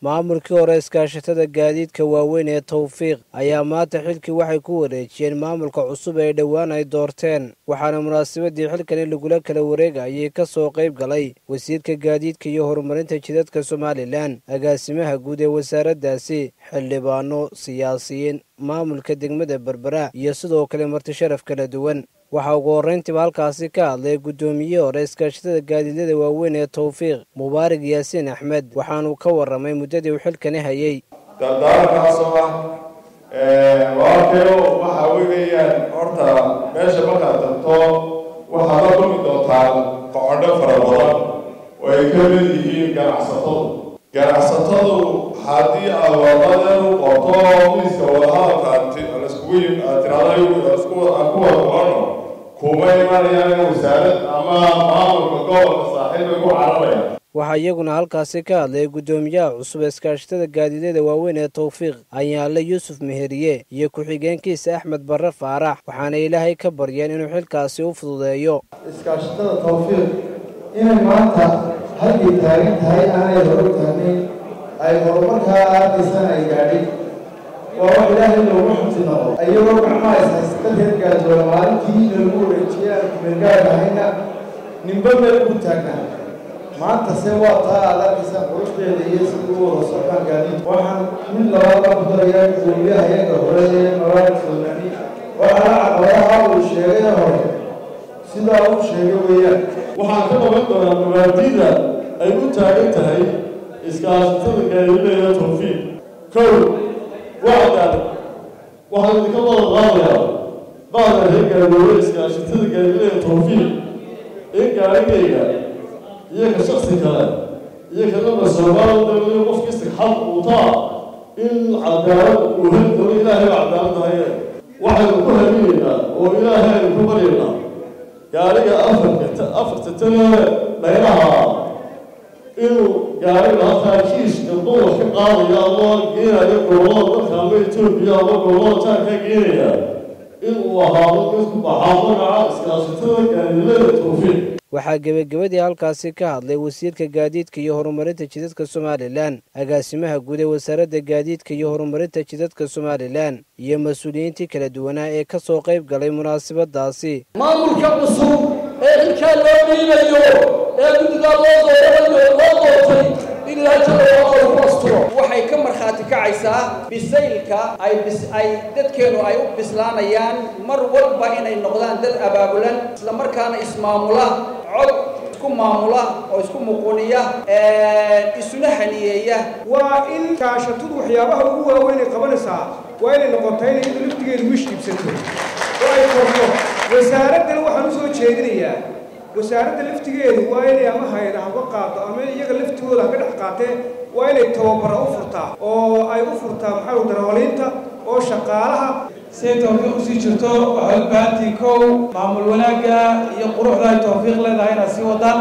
maamulkii hore iskaashatada gaadiidka waaweyn ee tawfiiq ayaa maanta xilkii waxay ku wareejiyeen maamulka cusub ee dhowaan ay doorteen waxaana munaasabadii xilkani lagula kala wareegayay ka soo qayb galay wasiirka gaadiidka iyo horumarinta jidadka somalilan agaasimaha guud ee wasaaraddaasi xildhibaano siyaasiyiin maamulka degmada berbera iyo sidoo kale marti sharaf kala duwan waxaa ugu horrayntiiba halkaasi ka hadlay guddoomiye hore iskaashatada gaadiidyada waaweyn ee tawfiiq mubaarig yaasiin axmed waxaanuu ka warramay muddadii uu xilkani hayay dardaarankaasoo ah walaalkayo waxa weeyaan horta meesha markaad tagto waxaad la kulmi doontaan qocodho fara badan oo ay ka mid yihiin ganacsatadu ganacsatadu haddii aad wadadeed u qorto miiska wadahadalka laskugu yim aad tiraada ku wada qorano kuma imanayaan wasaarad ama maamulka gobolka saaxiibay ku cararaya waxaa iyaguna halkaasi ka hadlay guddoomiyaha cusub ee iskaashatada gaadiidyada waaweyn ee tawfiiq ayaanle yuusuf meheriye iyo ku-xigeenkiisa axmed barre faarax waxaana ilaahay ka baryeen inuu xilkaasi u fududeeyo iskaashatada tawfiiq inay maanta halkay taagan tahay aanay horo taagnayn ay horumarkaa aadaysan ay gaadhin waa wax ilaahay loogu xunti noqo iyagoo gacmaha ishaysata reer gaadoola maalintii lagu wareejiyey aan kumeelgaad ahayna ninba meel ugu taagnaa maanta se waa taa aad arkaysaan quruxdeeda iyo sidii u wada socdaan gaadiid waxaan mid labaad la kudarayaa gudoomiyaha iyaga hore ee mabaarik soomani waxaana caqabadaha uu sheegay hore sidaa uu sheegay weeyaan waxaan ka qaban doonaa mabaadiida ay u taagan tahay iskaashatada gaadiidada tawfiiq kow waa cadaalad waxaan idinka wada qaadayaa bacda reer gaadoowe iskaashatada gaadiidada tawfiiq in gaarigayga iyo ka shaksi kale iyo kalaba soomaal dawlada qofkiisa xaq uutaa in cadaalad uu heli doono ilaahay baa cadaalad haye waxaynu ku hamiyeynaa oo ilaahay aynu ku baryaynaa gaariga afarka afarta tane dhaynaha inuu gaariga halkaa kiiska duwar ka qaadaya ama geenaya gobolada dalka ama etoobiya ama gobolada jaankaa geenaya inuu ahaado mid ku baxaa magaca iskaashatada gaadiidada tawfiiq waxaa gebagabadii halkaasi ka hadlay wasiirka gaadiidka iyo horumarinta jidadka somalilan agaasimaha guud ee wasaaradda gaadiidka iyo horumarinta jidadka somalilan iyo mas-uuliyiintii kala duwanaa ee ka soo qayb galay munaasabadaasi maamulka cusub ee xilkaa loo dhiibayo ee guddigaa loo dooranayo loo doortay in ilaahay jalla wacala ku asturo waxay ka markhaati kacaysaa bisaylka ay bis ay dadkeenu ay u bislaanayaan mar walba inay noqdaan dad abaabulan isla markaana ismaamula cod isku maamula oo isku muquniya isuna haniyeeya waa in kaashatadu waxyaabaha ugu waaweyn ay qabanaysaa waa inay noqotaa inay iyadu laftigeedu wish iibsato oo ay korto wasaaraddana waxaan usoo jeedinayaa wasaaradda laftigeedu waa inay ama hayda haba qaado ama iyaga laftigooda haka dhex qaatee waa inay tababara u furtaa oo ay u furtaa maxaa u darawaliinta oo shaqaalaha siday tawfiiq usii jirto waxay u baahantii kow maamul wanaagga iyo quruxda ay tawfiiq leedahay inaad sii wadaan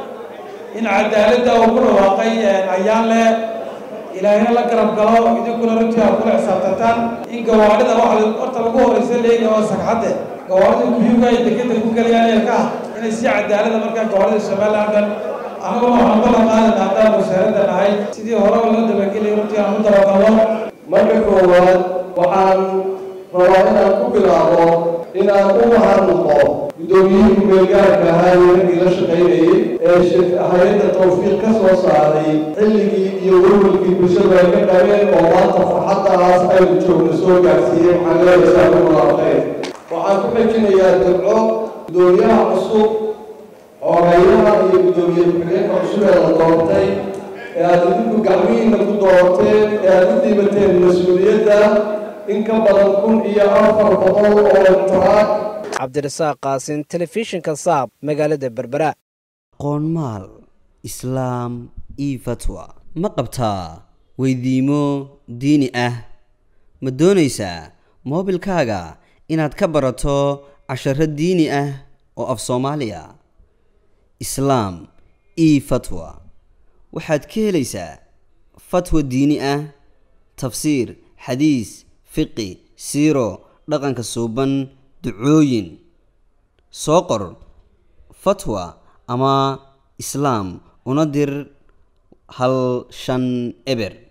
in cadaaladda uu ku dhawaaqay ayaan leh ilaahina la garab galo idinkuna runtii aad kula xisaabtantaan in gawaadhida waxa horta lagu horeysa leeyahay oo sagxadde gawaadhida kuyuga ay degedda ku gelayaan eelkaha inay si cadaalada markaa gawaadhida somaliland dhan annaguna waxaan ballan qaadana haddaan wasaaradda nahay sidii horeba loo dabagelay runtii aan u dabagalno marka koowaad waxaan rabaa inaan ku bilaabo inaan u mahadnaqo guddoomiyihii kumeelgaarka ahaa ee raggii la shaqaynayey ee hay-adda tawfiiq ka soo saaray xilligii iyo welwelkii bulshadu ay ka dhabeen oo maanta farxaddaas aynu joogno soo gaarsiiyey waxaan leeyahay saa ku mulaaqeen waxaan ku xejinayaa dabco guddoomiyaha cusub xoogaynaha iyo guddoomiye ku-xigeenka cusub ee la doortay ee aad idinku gacmihiinna ku doorteen ee aad u dhiibateen mas-uuliyadda in ka badan kun iyo afar boqol oo taraag cabdirasaaq qaasin telefishinka saab magaalada berbera qoonmaal islaam io fatwa ma qabtaa weydiimo diini ah ma doonaysaa moobilkaaga inaad ka barato casharo diini ah oo af soomaaliya islaam io fatwa waxaad ka helaysaa fatwa diini ah tafsiir xadiis fiqi siiro dhaqanka suuban ducooyin soo qor fatwa ama islaam una dir hal shan eber